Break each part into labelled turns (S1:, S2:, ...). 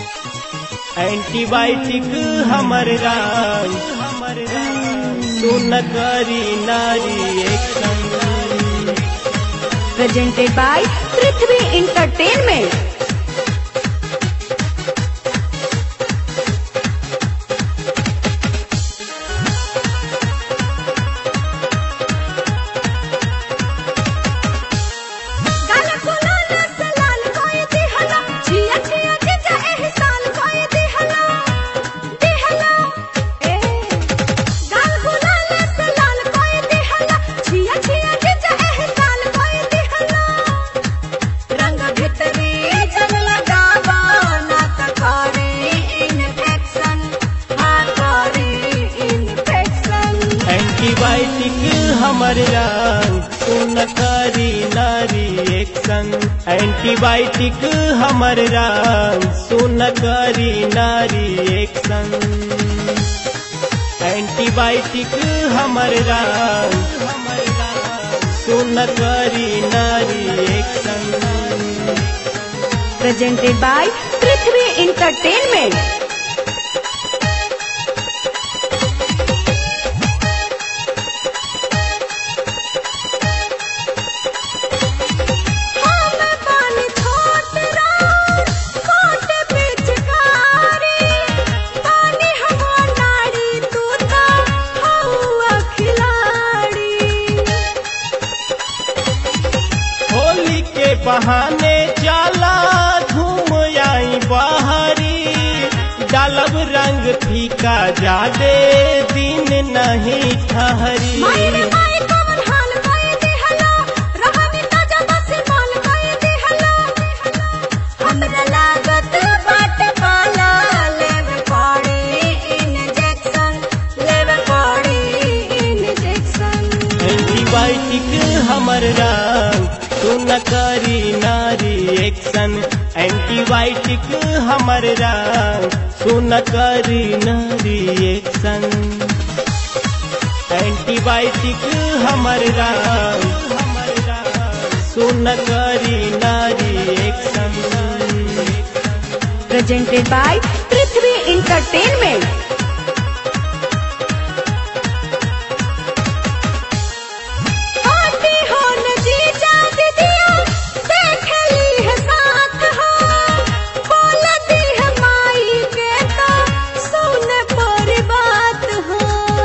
S1: Antibiotic हमर राज हमर राज सुन करी नारी एक संग
S2: presented by Prithvi Entertainment. गाला गुलाल से लाल कोई दिहला, छिया छिया जिजा एहसान कोई दिहला, दिहला, ए। गाल गुलाल से लाल कोई दिहला, छिया छिया जिजा एहसान कोई दिहला। रंग भितरी जब लगावा ना त करे infection, हाँ करे infection।
S1: एंटीबायोटिक हमर राज सुन करी नारी एक संग एंटीबायोटिक हमर राज सुन करी नारी एक संग एंटीबायोटिक हमर राज हमर राज सुन करी नारी एक संग
S2: presented by Prithvi Entertainment.
S1: Holi के बहाने जाला घूम आई बाहरी डालब रंग फीका जादे दिन नहीं ठहरी
S2: हमरा लागत बाट पाला लेवे पड़ी इंजेक्शन लेवे पड़ी इंजेक्शन
S1: एंटीबायोटिक हमर रंग सुन करी नारी एक्शन एंटीबायोटिक हमर रंग सुन करी नारी एक्शन एंटीबायोटिक हमर रंग हमर रंग सुन करी नारी action
S2: presented by Prithvi Entertainment. आटी हो नजीजा दीदिया, देख ली है साथ हो। बोलती है माई के तो सुन पर बात हो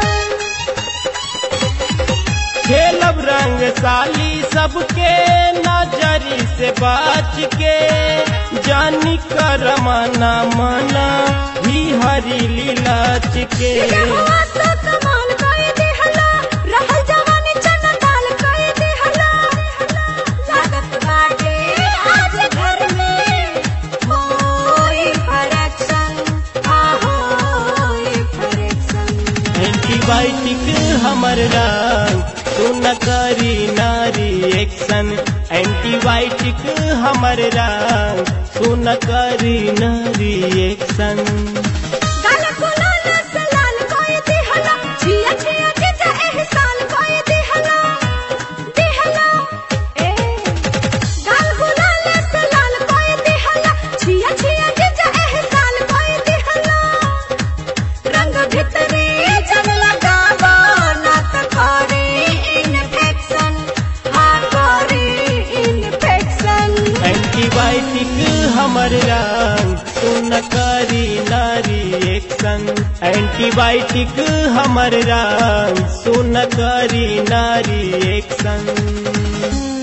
S1: खेलब रंग साली सबके नजरी से बच के जानी कर मना मना ही हरी लीलाच के
S2: हुआ तो कमाल कोई दिहला, रहल जवानी चना दाल कोई दिहला। लागत बाटे आज घर में होई correction, आ होई correction।
S1: एंटीबायोटिक हमर रंग सुन करी नारी एक्शन एंटीबायोटिक हमर रंग सुन करी नारी एक्शन
S2: गाल गुलाल से लाल कोई दिहला, छिया छिया जिजा एहसान कोई दिहला, दिहला, ए। गाल गुलाल से लाल कोई दिहला, छिया छिया जिजा एहसान कोई दिहला। रंग भितरी जब लगावा ना त करे infection, हाँ करे infection।
S1: एंटीबायोटिक हमर रंग सुन करी नारी एक्शन एंटीबायोटिक हमर रंग सुन करी नारी एक्शन